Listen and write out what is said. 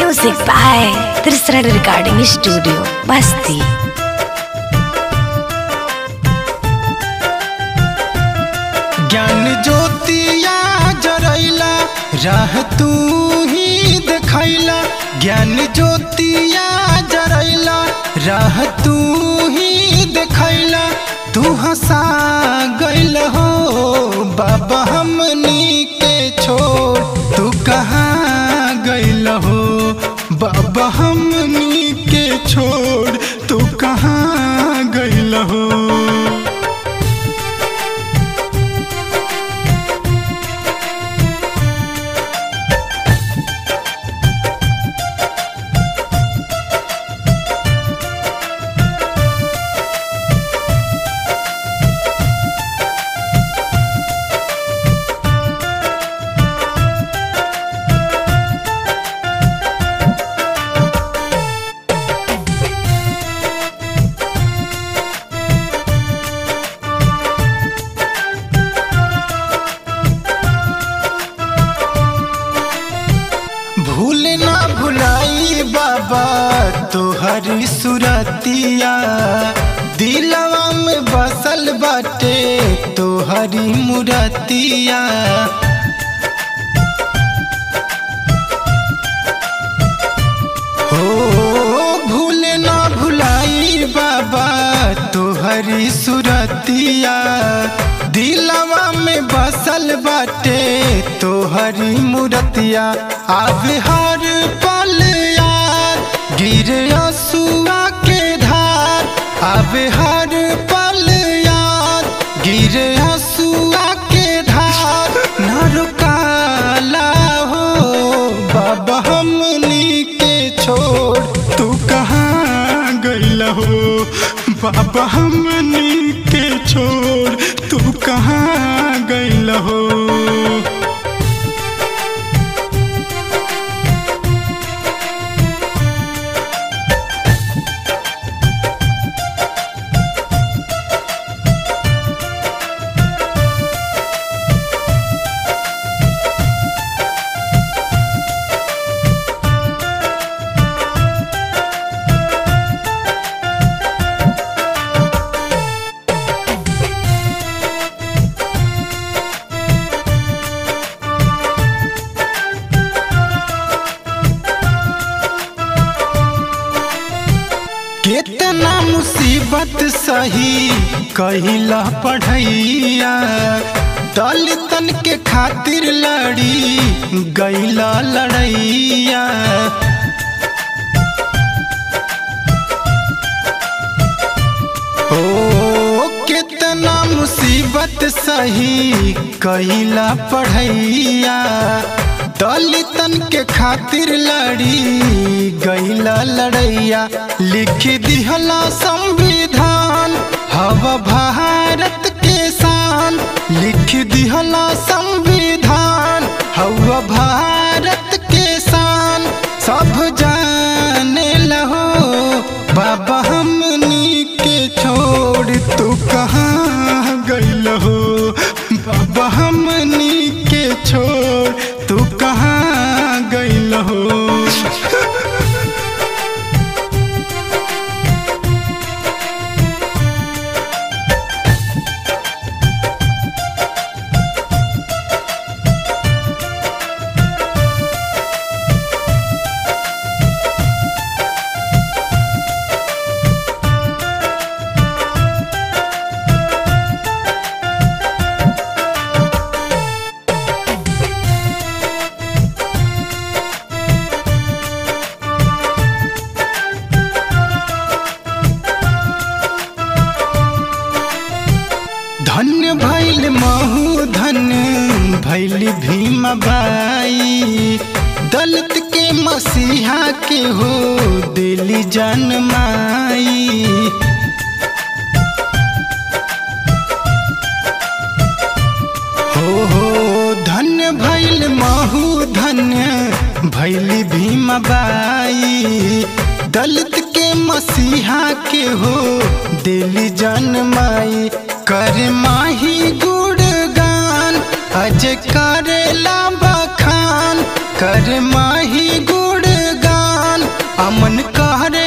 Music by Trisra Recording Studio, Basti. ज्ञान ज्योतिया जरैला राह तू ही देखैला ज्ञान ज्योतिया जरैला राह तू ही देखैला तू हंसा गैल हो बाबा हमनी के छोड़ तू कहाँ गैल हो बाबा हमनी के छोड़ तू कहाँ गैल हो भूल ना भुलाई बाबा तोहरी सुरतिया दिलवा में बसल बाटे तोहरी मुरतिया हो भूल ना भुलाई बाबा तोहरी सुरतिया दिलवा में बसल बाटे तोहरी मूरतिया आवे हर पल याद गिरे असुआ के धार आवे हर पल याद गिरे असुआ के धार न रुकाला हो बाबा हमनी के छोड़ तू कहाँ गइल हो बाबा हमनी के छोड़ तू कहाँ गइल हो कितना मुसीबत सही कहिला पढ़ैया दलितन के खातिर लड़ी गैला लड़ैया ओ कितना मुसीबत सही कहिला पढ़ैया दलितन के खातिर लड़ी गैला लड़ैया लिख दिहला संविधान हवा भारत के शान लिख दिहला संविधान हवा भारत के शान सब जाने लहो बाबा हमनी के छोड़ तू कहाँ गइल हो बाबा हमनी के छोड़ तू कहाँ गइल हो धन्य भैल महू धन्य भैल भीम बाई दलित के मसीहा के हो दिली जनमाई हो हो धन्य भैल महू धन्य भैल भीम बाई दलित के मसीहा के हो दिली जनमाई कर माही गुणगान अज करेला बखान कर माही गुणगान अमन कहरे